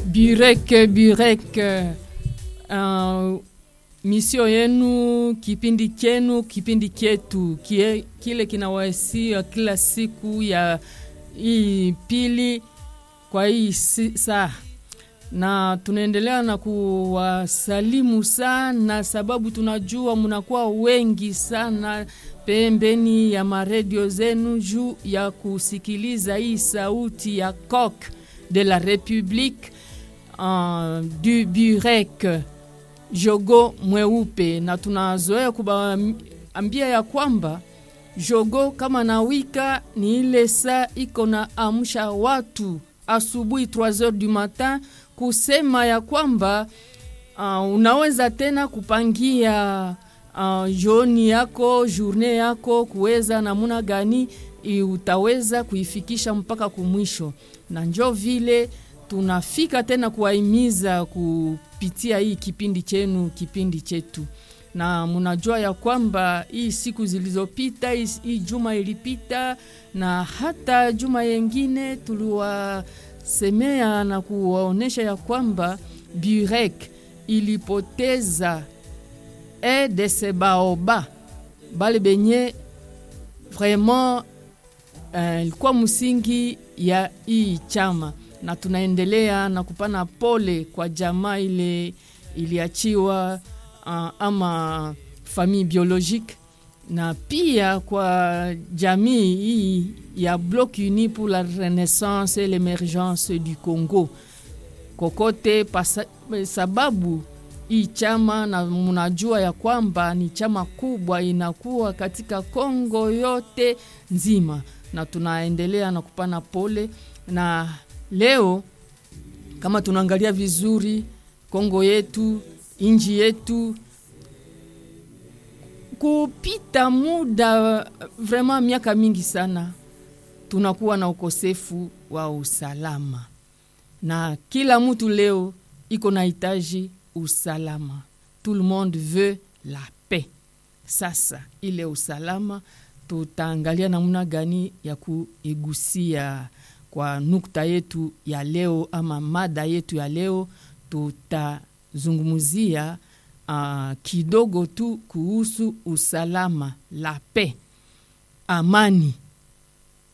Burek Burek, uh, misio yenu, kipindi chenu, kipindi chetu kie, kile kinawasia kila siku ya hii pili kwa hii si, saa na tunaendelea na kuwasalimu sana, sababu tunajua mnakuwa wengi sana pembeni ya maredio zenu juu ya kusikiliza hii sauti ya coq de la republique uh, du burek jogo mweupe, na tunazoea kubaambia ya kwamba jogo kama nawika ni ile saa iko na amsha watu asubuhi 3 heures du matin kusema ya kwamba uh, unaweza tena kupangia uh, joni yako journée yako kuweza namuna gani utaweza kuifikisha mpaka kumwisho, na njo vile tunafika tena kuwahimiza kupitia hii kipindi chenu kipindi chetu, na munajua ya kwamba hii siku zilizopita, hii, hii juma ilipita na hata juma yengine tuliwasemea na kuwaonyesha ya kwamba Burek ilipoteza e de sebaoba bale benye vraiment ilikuwa uh, msingi ya hii chama, na tunaendelea na kupana pole kwa jamaa ile iliachiwa uh, ama famille biologique na pia kwa jamii hii ya Bloc Uni pour la Renaissance et l'Emergence du Congo kokote pasa, sababu hii chama na mnajua ya kwamba ni chama kubwa inakuwa katika Kongo yote nzima, na tunaendelea na kupana pole. Na leo kama tunaangalia vizuri Kongo yetu, inji yetu kupita muda vraiment miaka mingi sana tunakuwa na ukosefu wa usalama, na kila mtu leo iko na hitaji usalama. Tout le monde veut la paix. Sasa ile usalama tutaangalia namna gani ya kuigusia kwa nukta yetu ya leo ama mada yetu ya leo, tutazungumzia uh, kidogo tu kuhusu usalama, la paix, amani,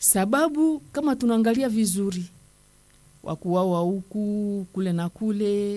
sababu kama tunaangalia vizuri wakuwawa huku kule na kule